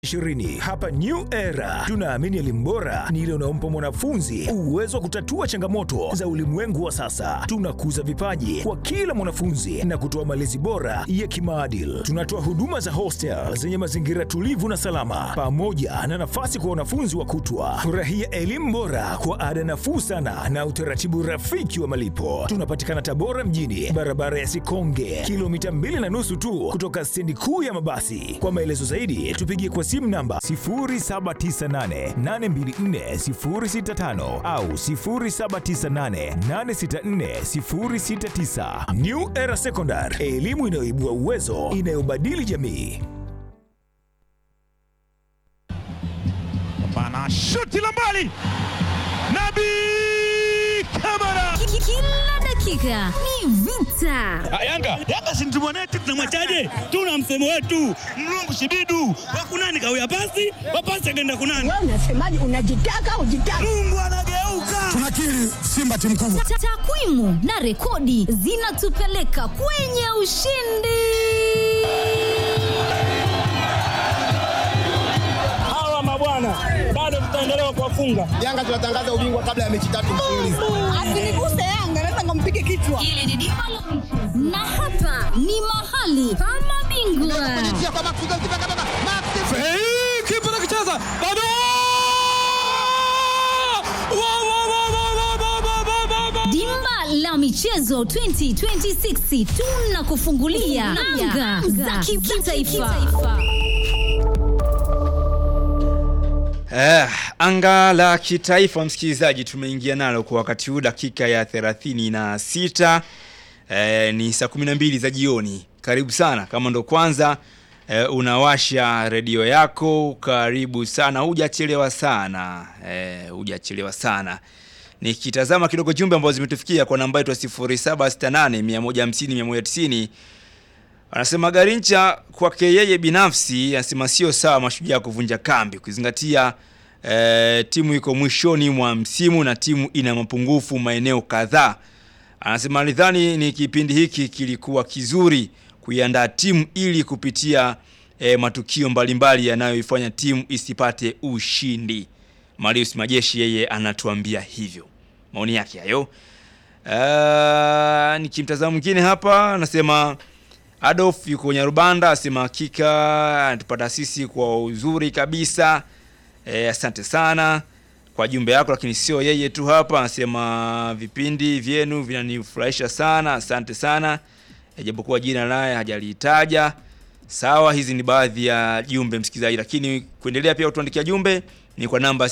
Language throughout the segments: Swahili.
20 hapa New Era tunaamini elimu bora ni ile unaompa mwanafunzi uwezo wa kutatua changamoto za ulimwengu wa sasa. Tunakuza vipaji kwa kila mwanafunzi na kutoa malezi bora ya kimaadili. Tunatoa huduma za hostel zenye mazingira tulivu na salama, pamoja na nafasi kwa wanafunzi wa kutwa. Furahia elimu bora kwa ada nafuu sana na utaratibu rafiki wa malipo. Tunapatikana Tabora mjini, barabara ya Sikonge, kilomita mbili na nusu tu kutoka stendi kuu ya mabasi. Kwa maelezo zaidi tupigie kwa simu namba 0798824065 au 0798864069. New Era Secondary, elimu inayoibua uwezo, inayobadili jamii. Bana shuti la mbali, Nabi Kamara. Kila dakika ni vita. Ah, Yanga Yanga si mtumwa wetu, tunamwachaje? Tuna msemo wetu mlungu shibidu wakunani kawia pasi wapasi akaenda kunani. Wewe unasemaje? Unajitaka ujitaka? Mungu anageuka. tunakiri Simba timu kubwa. Ta- Takwimu na rekodi zinatupeleka kwenye ushindi. hawa mabwana bado tutaendelea kuwafunga. Yanga tunatangaza ubingwa kabla ya mechi tatu mfululizo. Asiniguse Yanga, naweza nikampige kichwa. Na hapa ni mahali pa mabingwa. Hey, kipa nakicheza bado Wa, wa, wa, wa, wa, wa, wa, wa, wa, wa. Dimba la michezo 2026 tunakufungulia anga za kimataifa. Eh, anga la kitaifa msikilizaji, tumeingia nalo kwa wakati huu dakika ya 36 eh, ni saa 12 za jioni. Karibu sana kama ndo kwanza eh, unawasha redio yako, karibu sana, hujachelewa sana eh, hujachelewa sana. Nikitazama kidogo jumbe ambazo zimetufikia kwa namba yetu ya 0768 150 190 Anasema Garincha kwake yeye binafsi anasema sio sawa mashujaa kuvunja kambi kuzingatia eh, timu iko mwishoni mwa msimu na timu ina mapungufu maeneo kadhaa. Anasema alidhani ni kipindi hiki kilikuwa kizuri kuiandaa timu ili kupitia eh, matukio mbalimbali yanayoifanya timu isipate ushindi. Marius Majeshi yeye anatuambia hivyo. Maoni yake hayo. Uh, nikimtazama mwingine hapa anasema Adolf yuko Nyarubanda asema hakika anatupata sisi kwa uzuri kabisa. E, asante sana kwa jumbe yako, lakini sio yeye tu hapa, anasema vipindi vyenu vinanifurahisha sana, asante sana. E, japokuwa jina naye hajalitaja. Sawa, hizi ni baadhi ya jumbe msikilizaji, lakini kuendelea pia kutuandikia jumbe ni kwa namba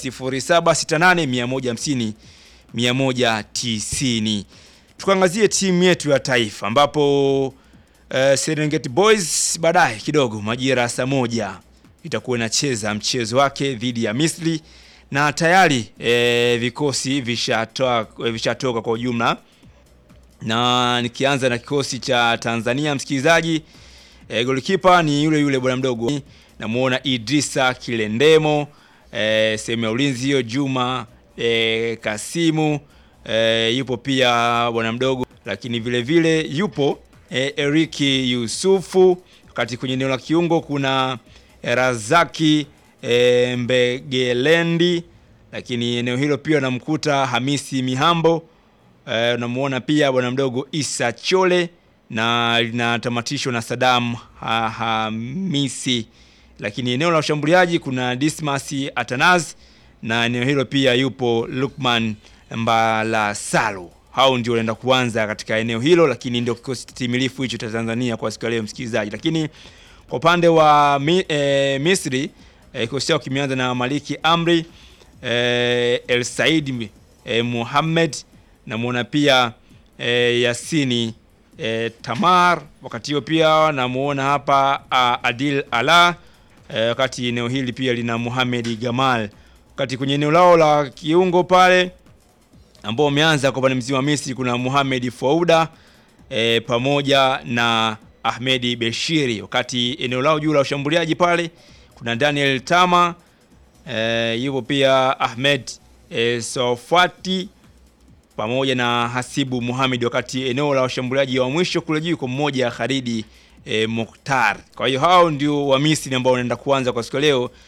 0768 150 190. Tukaangazie timu yetu ya taifa ambapo uh, Serengeti Boys baadaye kidogo majira ya saa moja itakuwa inacheza mchezo wake dhidi ya Misri na tayari eh, vikosi vishatoa vishatoka kwa ujumla, na nikianza na kikosi cha Tanzania msikilizaji, eh, golikipa ni yule yule bwana mdogo, namuona Idrisa Kilendemo, eh, sehemu ya ulinzi hiyo Juma eh, Kasimu eh, yupo pia bwana mdogo, lakini vile vile yupo eh, Eriki Yusufu, wakati kwenye eneo la kiungo kuna eh, Razaki eh, Mbegelendi, lakini eneo hilo pia namkuta Hamisi Mihambo eh, unamuona pia bwana mdogo Isa Chole na linatamatishwa na Sadam ha Hamisi, lakini eneo la ushambuliaji kuna Dismas Atanaz na eneo hilo pia yupo Lukman Mbalasalu. Hao ndio wanaenda kuanza katika eneo hilo, lakini ndio kikosi timilifu hicho cha Tanzania kwa siku ya leo msikilizaji. Lakini kwa upande wa mi, e, Misri e, kikosi chao kimeanza na Maliki Amri e, El Said e, Muhammad namuona pia e, Yasini e, Tamar, wakati hiyo pia namuona hapa a, Adil Ala e, wakati eneo hili pia lina Muhammad Gamal, wakati kwenye eneo lao la kiungo pale ambao wameanza kwa upande mzima wa Misri kuna Mohamed Fouda e, pamoja na Ahmedi Beshiri, wakati eneo lao juu la ushambuliaji pale kuna Daniel Tama e, yupo pia Ahmed e, Sofati pamoja na Hasibu Muhamed, wakati eneo la washambuliaji wa mwisho kule juu kwa mmoja Kharidi e, Mukhtar. Kwa hiyo hao ndio wa Misri ambao wanaenda kuanza kwa siku ya leo